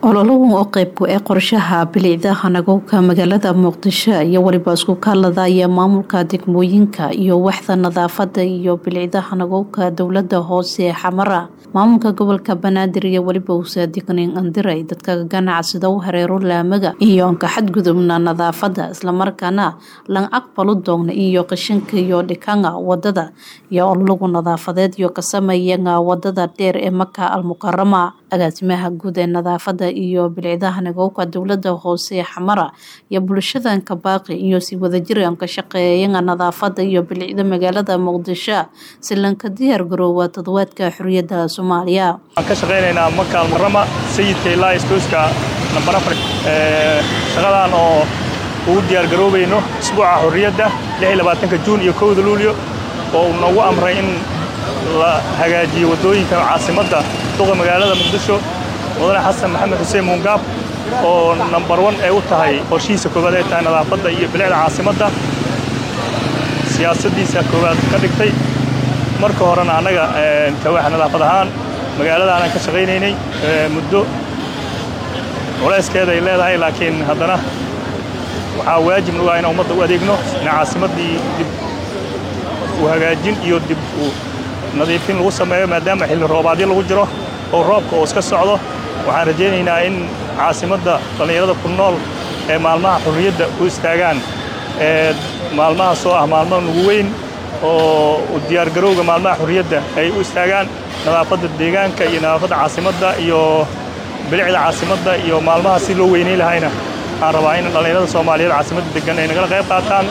ololahan oo qeybku ee qorshaha bilicda hanagowka magaalada muqdisho iyo weliba isku kaaladaya maamulka degmooyinka iyo waxda nadaafada iyo bilicda hanagowka dowlada hoose ee xamara maamulka gobolka banaadir iyo weliba usaadiqnin andiray dadka ganacsida u hareero laamaga iyo anka xadgudubna nadaafada islamarkaana lan aqbalu doogna iyo qashinka iyo dhikanga wadada iyo ololagu nadaafadeed iyo ka sameeyana wadada dheer ee maka almukarama agaasimaha guud ee nadaafada iyo bilicdaha nagowka dowlada hoose ee xamara iyo bulshadanka baaqi iyo si wadajiraan ka shaqeeyana nadaafada iyo bilicda magaalada muqdisho si lanka diyaar garoowa toddobaadka xoriyada soomaaliya waxaan ka shaqaynaynaa maka almukarama sayidka ilaa istooska nambar afar shaqadan oo ugu diyaar garoobayno isbuuca xorriyadda ka juun iyo kowda luulyo oo uu nagu amray in la hagaajiyo waddooyinka caasimadda duqa magaalada muqdisho mudane xasan maxamed xuseen muungaab oo nambar wan ay u tahay qorshihiisa koowaad ay tahay nadaafadda iyo bilicda caasimadda siyaasaddiisa koowaad ka dhigtay marka horena annaga kawaaxa nadaafad ahaan magaaladaanaan ka shaqaynaynay muddo culayskeeda ay leedahay laakiin haddana waxaa waajib nagu ah inaan ummadda u adeegno in caasimaddii dib u hagaajin iyo dib u nadiifin lagu sameeyo maadaama xilli roobaadyo lagu jiro oo roobka oo iska socdo waxaan rajaynaynaa in caasimadda dhallinyarada ku nool ee maalmaha xorriyadda u istaagaan ee maalmahaasoo ah maalmo nugu weyn oo u diyaargarowga maalmaha xorriyadda ay u istaagaan nadaafadda deegaanka iyo nadaafadda caasimadda iyo bilicda caasimadda iyo maalmaha si loo weynayn lahayna waxaan rabaa in dhallinyarada soomaaliyeed caasimadda deggan ay nagala qayb qaataan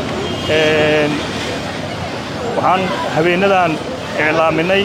waxaan habeenadan iclaaminay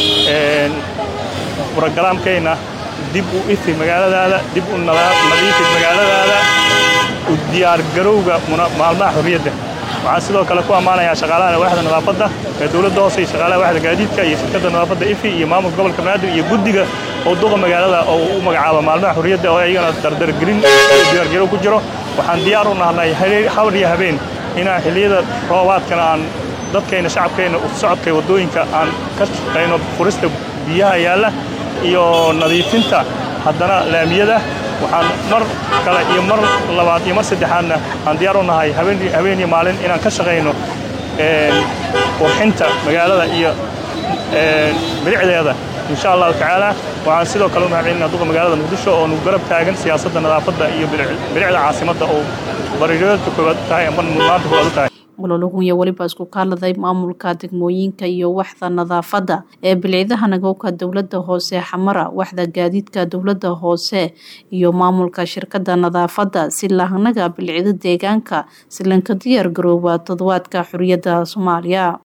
brogaraamkeenna dib u ifi magaaladaada dib u nadiifi magaaladaada u diyaargarowga maalmaha xorriyadda waxaan sidoo kale ku ammaanayaa shaqaalaha waaxda nadaafadda ee dowladda hoose iyo shaqaalaha waaxda gaadiidka iyo shirkadda nadaafadda ifi iyo maamulka gobolka banaadir iyo guddiga oo duqa magaalada oo u magacaaba maalmaha xorriyadda oo iyagana dardargelin diyaargarow ku jiro waxaan diyaar u nahnay habar iyo habeen inaan xilliyada roobaadkana aan dadkayna shacabkayna socodka waddooyinka aan ka shaqayno furista biyaha yaalla iyo nadiifinta haddana laamiyada waxaan mar kale iyo mar labaad iyo mar saddexaadna aan diyaar u nahay habeen iyo maalin inaan ka shaqayno qurxinta magaalada iyo bilicdeeda insha allahu tacaala waxaan sidoo kale u mahadcelinaa duqa magaalada muqdisho oo nugu garab taagan siyaasadda nadaafadda iyo bilicda caasimadda oo bariiradka koowaad tahay ama mudnaanta koowaad u tahay ololagun iyo weliba isku kaaladay maamulka degmooyinka iyo waxda nadaafadda ee bilicdaha nagowka dowlada hoose xamara waxda gaadiidka dowlada hoose iyo maamulka shirkada nadaafadda si lahanaga bilicda deegaanka si lanka diyaar garooba toddobaadka xoriyada soomaaliya